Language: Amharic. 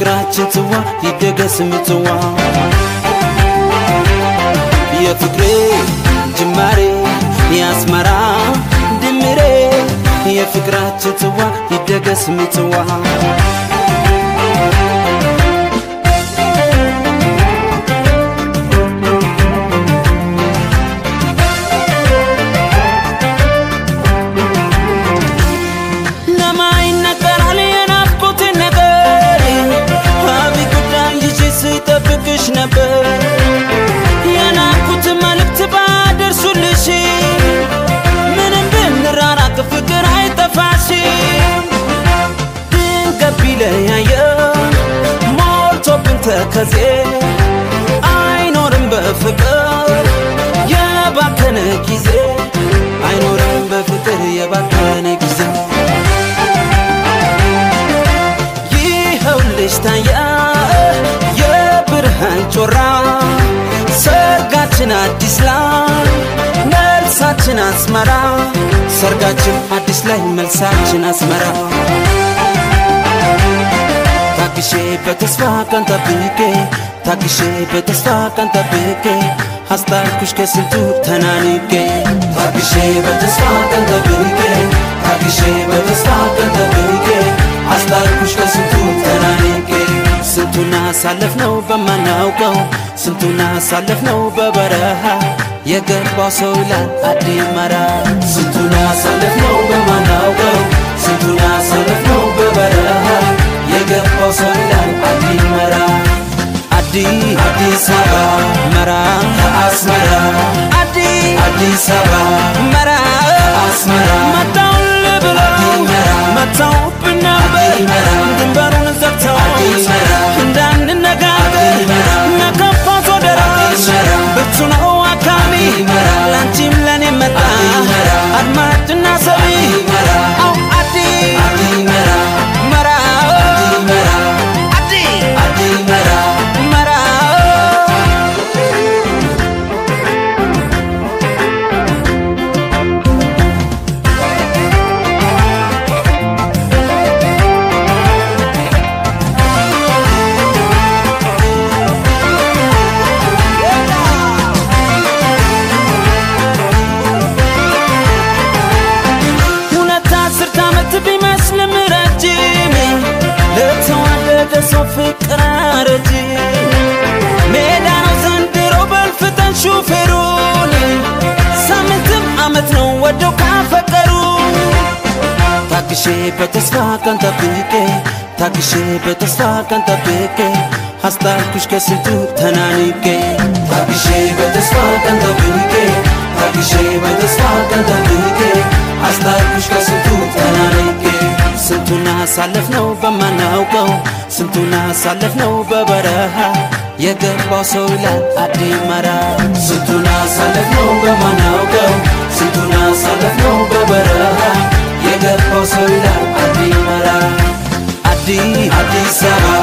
የፍቅራችን ጽዋ ይደገስ ምጽዋ የፍቅሬ ጅማሬ የአስመራ ድምሬ የፍቅራችን ጽዋ ይደገስ ምጽዋ ለማይነገራል የናፍቆት ነገር አቢ ጉዳይ ይዤ ስጠብቅሽ ነበር የናፍቆት መልእክት ባደርሱልሽ ምንም ብንራራቅ ፍቅር አይጠፋሽም ድንገት ቢለያየን ሞልቶብን ተከዜ አይኖርም በፍቅር የባከነ ጊዜ አይኖርም በፍቅር የባከነ ጊዜ ይኸውልሽ ታየ የብርሃን ጮራ ሰርጋችን አዲስ ላይ መልሳችን አስመራ ሰርጋችን አዲስ ላይ መልሳችን አስመራ ታግሼ በተስፋ ቀን ጠብቄ ታግሼ በተስፋ ቀን ጠብቄ አስታርኩሽ ከስንቱ ተናንቄ ታግሼ በተስፋ ቀን ጠብቄ ታግሼ በተስፋ ቀን ጠብቄ አስታርኩሽ ከስንቱ ተናንቄ ስንቱን አሳለፍነው በማናውቀው ስንቱን አሳለፍነው በበረሃ የገባው ሰው ይላል አዲመራ ስንቱን አሳለፍነው በማናውቀው ስንቱን አሳለፍነው በበረሃ የገባው ሰው ይላል አዲመራ አዲ አዲስ አበባ መራ አስመራ አዲ አዲስ አበባ መራ አስመራ መጣውን ብለው መጣውብን ነበር ድንበሩን ዘግተው እንዳንነጋገር ነከፋ ሶደራሽ ብርቱ ነው አካሚ ላንቺም ለኔ መጣ አድማጭና ሰሚ አው አዲ መራ አዲ መራ ሁለት አስርት ዓመት ቢመስልም ረጅም ለተዋደደ ሰው ፍቅር አረጅም ሜዳ ነው ዘንድሮ በልፍጠን ሹፌሩን ሳምንትም ዓመት ነው ወደው ካፈቀሩ ታግሼ በተስፋ ቀን ጠብቄ ታግሼ በተስፋ ቀን ጠብቄ አስታርኩሽ ከስንቱ ተናንቄ ታግሼ በተስፋ ቀን ጠብቄ ታግሼ በተስፋ ቀን ጠብቄ አስታርኩሽ ከስንቱ ተናንቄ ስንቱን አሳለፍነው በማናውቀው ስንቱን አሳለፍነው በበረሃ የገባው ሰው ይላል አዲመራ ስንቱን አሳለፍነው በማናውቀው ስንቱን አሳለፍነው በበረሃ የገባው ሰው ይላል አዲመራ አዲ አዲስ አበባ